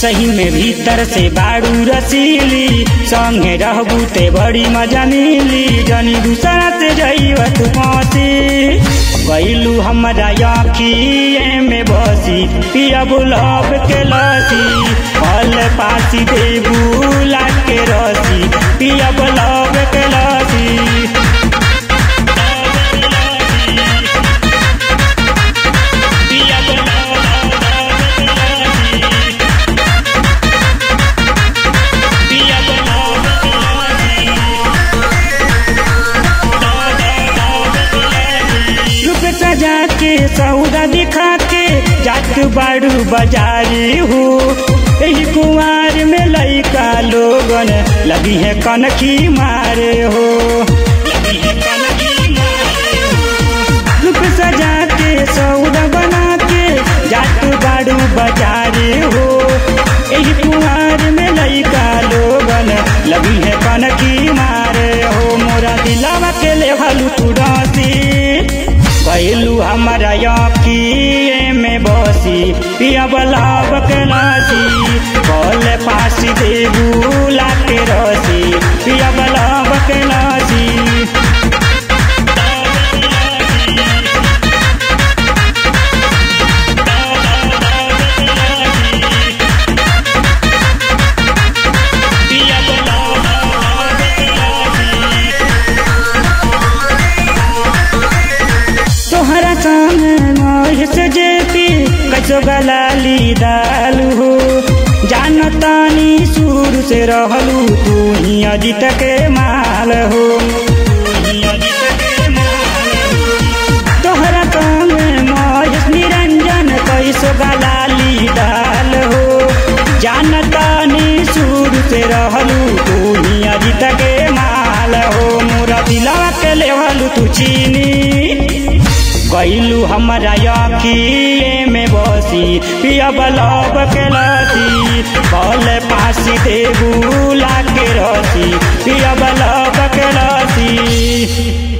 सही में भीतर से बाड़ू रसीली संगे रहबू ते बड़ी मजा मिली जनी दूसरा से जईब तू पहुँची गईलू हमरा आँखिए में बसी पिया बुलब के लसी फल पासी देबू लाग के रसी पिया बुलब के लसी पिया बुलब के लसी पिया बुलब रूप सजा के सौदा दिखा के जात बाड़ू बाजारी हो यही कुमार में लइका लोगन लगी है कनखी मारे हो रूप सजा के सौदा बना के जात बाड़ू बाजारी हो यही कुमार में लइका लोगन लगी है कनखी मारे हो मोरा दिलावा के ले हलू तू डांसी कैलू हमारा अखिए में बसी पिया बलाब के लासी कल फांसी देबू लाके रसी पिया बलाब के लासी पिया बलाब के लासी तोहरा सामने महेश जेपी कैसो गलाली दालू हो जानतानी शुरू से रहलू तू ही अजित के माल हो तोहरा सामने महेश निरंजन कैसो गलाली दाल हो जानतानी शुरू से रहलू तू ही अजित के माल हो मोरा दिलवा के लेवलू तू चीनी गईलू हमारा अखिए में बसी पिया बलब के लसी कल पासी देबू लाके रसी पिया बलब के लसी